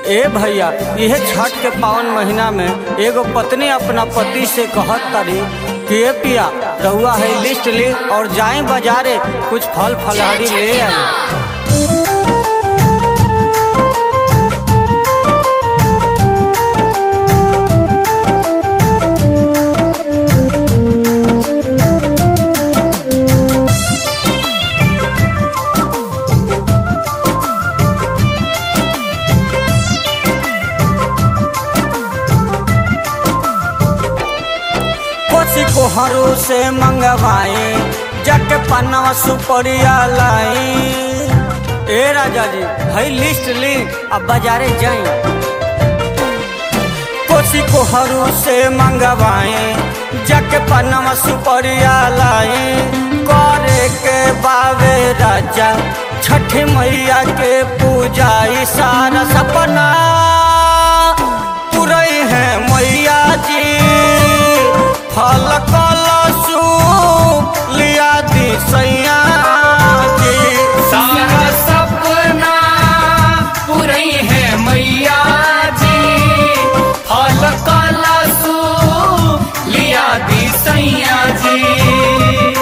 ए भैया यह छठ के पावन महीना में एगो पत्नी अपना पति से कहत तारी कि ए पिया रहुआ है लिस्ट ली और जाए बाजारे कुछ फल फलहारी ले आए कोसी कोहरू से मंगवाए जग पन्नवा सुपरिया लाई ए राजा जी भाई लिस्ट ली अब बाजारे जाए कोसी कोहरू से मंगवाए जग पन्नवा सुपरिया लाई करे के बावे राजा छठ मैया के पूजा ई सारा सपना पुरई है मैया जी फल कलसु लिया दी सैया जी सारा सपना पूरी है मैया जी फल कलसु लिया दी सैया जी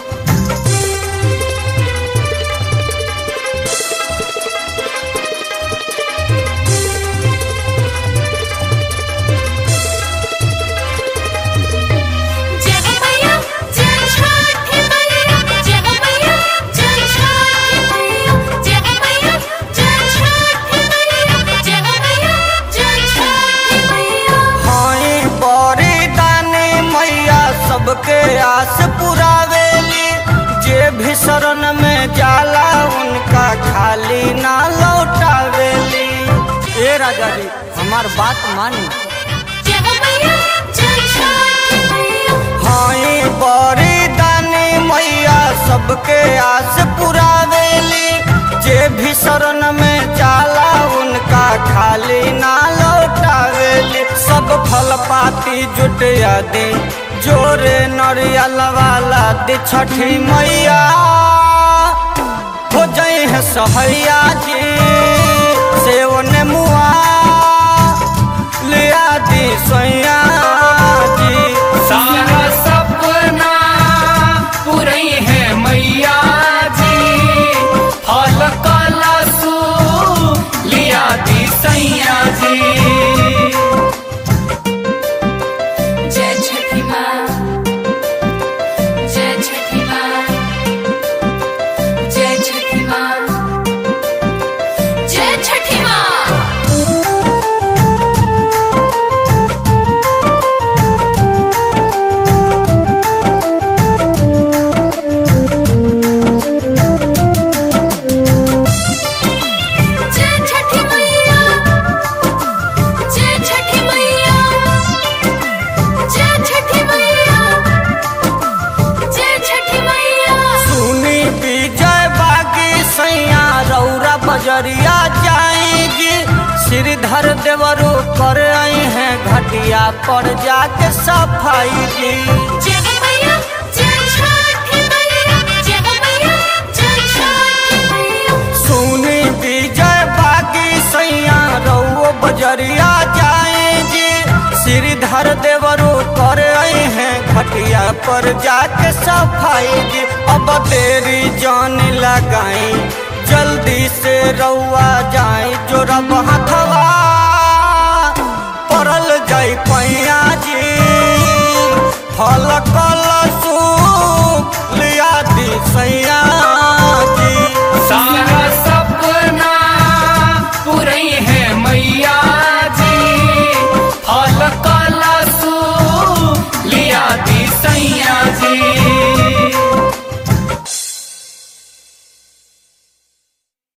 जय हो मैया जय छठ मैया जय हो मैया जय छठ मैया जय हो मैया जय छठ मैया जय हो मैया जय छठ मैया हाई बड़ी दानी मैया सबके आस पुरावेली जे भी शरण में जाला उनका खाली ना लौटावेली ए राजा जी हमार बात मानी जय हो मैया जय छठ मैया हाई बड़ी दानी मैया सबके आस पुरावेली जे भी शरण में जाला उनका खाली ना लौटावेली सब फल पाती जुटिया दी जोरे नरियल वाला दी छठी मैया हो जाई है सहैया जी सेव ने मुआ लिया दी सैया जी सारा सपना पूरी है मैया जी फल कलसु लिया दी सैया जी जय छठी माँ जय छठी माँ जय छठी माँ जय छठी माँ जय छठी मैया जय छठी मैया जय छठी मैया जय छठी मैया सुनी विजय बागी सैया रौरा बजरिया जाएगी श्रीधर देवरू कर आई है घटिया पर जाके सफाई जी जय हो मैया जय छठी मैया जय हो मैया जय छठी मैया सुनी विजय बागी सैया रौ बजरिया जाएगी श्रीधर देवरू कर आई है घटिया पर जाके सफाई जी अब तेरी जान लगाई जल्दी से रउआ जाए जो रब हथवा पड़ल जाई पैया जी फल कलसु लिया दी सैया